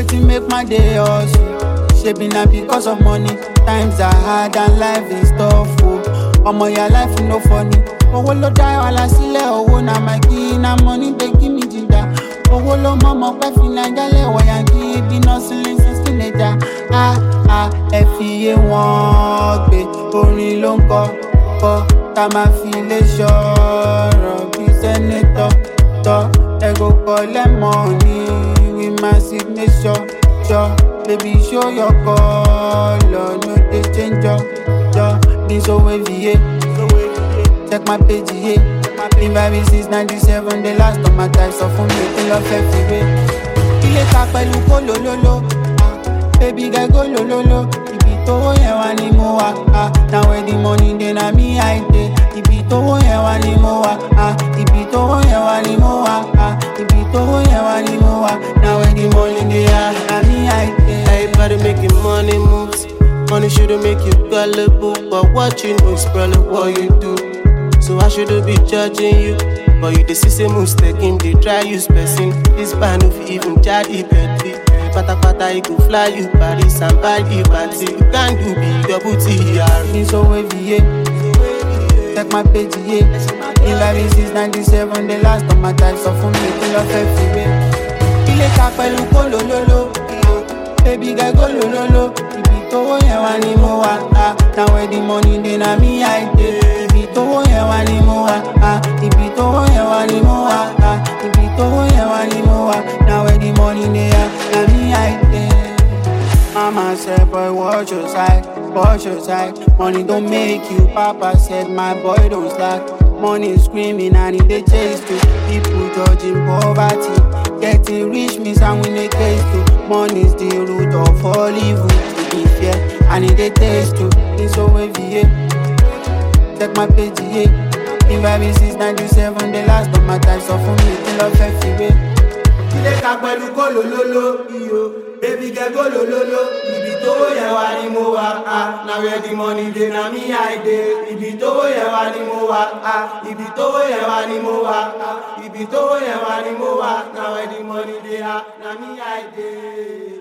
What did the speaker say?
wetin make my day hustle. Shebi na because of money. Times are hard and life is tough o. Ọmọ ya life no funny. Owó ló dá wàhálà sílẹ̀, owó na my key, na money dey give me ginger. Owó ló mọ̀ mọ́ pẹ́ fi Naija lẹ̀wọ̀ yankí, ibi náà sílẹ̀ sísìn ẹja. A a ẹ fi iye wọn gbé, orin ló ń kọ kọ, ká máa fi lè ṣọ̀rọ̀ bí sẹ́nẹ́tọ̀ tọ́. Ẹ go collect money with my signature. Sure, baby show your color, no dey change your your. Been so wavy, yeah. Check my page, yeah. Been vibing since 97, the last of my time, so fún mi kí lọ fẹ́ fi wé. Ilé ta pẹ̀lú kó lólóló, ah, baby girl go lólóló. Ibi tówó yẹn wá ni mo wà, ah, na where the money dey na me I dey. Ibi tówó yẹn wá ni mo wà, ah, ibi tówó yẹn wá ni mo wà, ah, ibi tówó yẹn wá ni mo wà, na where the money dey, ah, na me I dey. Everybody making money moves. Money shouldn't make you gullible, but what you know is probably what you do. So I shouldn't be judging you. But you the see moves taking the try use person. This band if you even judge it Bentley. Pata pata you go fly you Paris and buy the party. You can't do big double TR. Been so wavy, yeah. Check my page, yeah. Been vibing since 97, the last of my time, so fún mi kí lọ fẹ́ fi wé. Ilé ta pẹ̀lú kó lólóló, baby girl go lólóló. Ibi tówó yẹn wá ni mo wà, ah, na where the money dey na me I dey. Ibi tówó yẹn wá ni mo wà, ah, ibi tówó yẹn wá ni mo wà, ah, ibi tówó yẹn wá ni mo wà, na where the money dey, ah, na me I dey. Mama said, boy, watch your side, watch your side. Money don't make you. Papa said, my boy, don't slack. Money screaming and it they chase to people judging poverty. Getting rich means I win a case too. Money's the root of all evil. To be fair, and it they taste too. It's so wavy, yeah. Check my page, yeah. Been vibing since 97, the last of my time, so for me, kill off every ilé ka pẹ̀lú kó lólóló iyo baby girl kó lólóló ibi tówó yẹn wá ni mo wà á na where the money dey na me I dey ibi tówó yẹn wá ni mo wà á ibi tówó yẹn wá ni mo wà á ibi tówó yẹn wá ni mo wà na where the money dey ah na me I dey.